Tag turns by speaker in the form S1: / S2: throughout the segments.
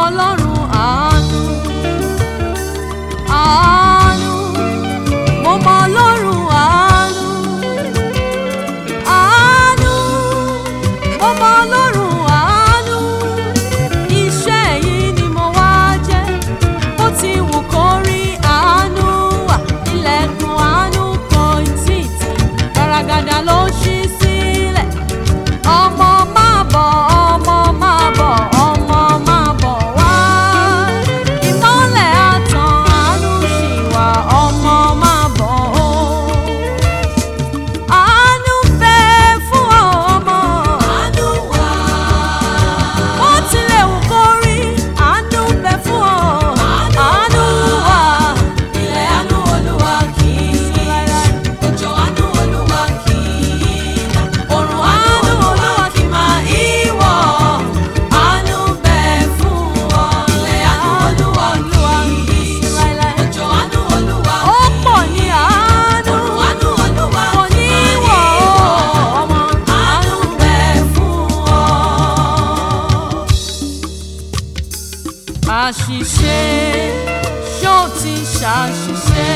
S1: ọlọ́run àánú àánú mo mọ ọlọ́run àánú àánú mo mọ ọlọ́run àánú iṣẹ́ yìí ni mo wá jẹ́ bó ti wù kó rí àánú wà ilẹ̀kùn àánú kò tí ì tì gàràgàdà ló ṣí sílẹ̀ ọmọ máa bọ̀ ọmọ máa bọ̀ ọmọ máa bọ̀ wá ìmọ́lẹ̀ àtàn àánú ṣì wà ọmọ máa bọ̀ ó. Àánú bẹ fún ọmọ. Àánú wà. Ó tilẹ̀ wù kó rí, àánú bẹ fún ọ. Àánú wà. Ilẹ̀ àánú Olúwa kì í rárá. Òjò àánú Olúwa kì í dá. Òrùn àánú Olúwa kì máa í wọ̀. Àánú bẹ fún ọ. Ilẹ̀ àánú Olúwa kì í rárá. Òjò àánú Olúwa kì í Ó pọ̀ ní àánú. Òrùn àánú Olúwa kò ní wọ̀ ọmọ. Àánú bẹ fún ọ àṣìṣe ṣó ti ṣàṣìṣe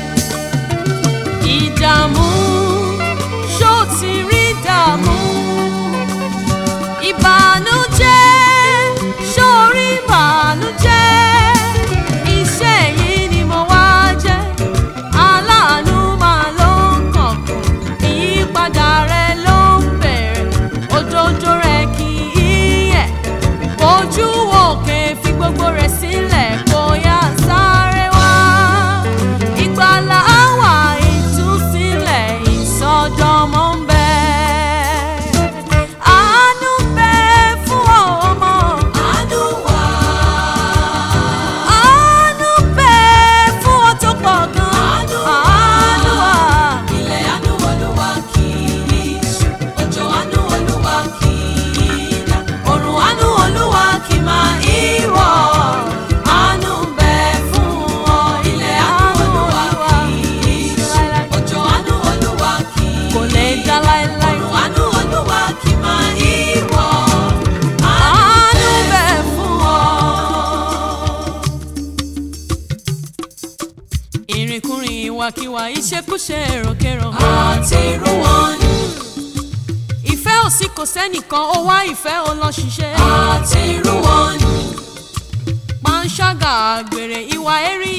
S1: ìdààmú ṣó ti rí dààmú ìbànújẹ́ ṣó rí ìbànújẹ́ iṣẹ́ yìí ni mo wá jẹ́ aláàánú máa ló ń kọ̀kọ̀ ìyípadà rẹ ló ń bẹ̀rẹ̀ òjòjò rẹ kì í yẹ̀ ojú òkè fi gbogbo rẹ̀ sílẹ̀ kó yá sáré wá. Ìgbàlà àwà ìtúsílẹ̀ ìsọdọ̀mọ́ ń bẹ. Àánú bẹ fún ọmọ. Àánú wà. Àánú bẹ fún ọ tó pọ̀ gan. Àánú wà. Ilẹ̀ àánú Olúwa kì í ṣú. Òjò àánú Olúwa kì í dá. Òrùn àánú Olúwa kì máa í wọ̀. Àánú bẹ fún ọ. Ilẹ̀ àánú Olúwa kì í ṣú. Òjò àánú Olúwa kì í kò lè dá láéláé. Òrùn àánú Olúwa kì máa í wọ̀. Àánú bẹ fún ọ ìrìnkúrìn ìwàkiwà ìṣekúṣe èròkérò. àti irú wọn ni. ìfẹ́ ò sí kò sẹ́nìkan ó wá ìfẹ́ ó lọ ṣiṣẹ́. àti irú wọn ni. panṣágà àgbèrè ìwà ẹ̀rí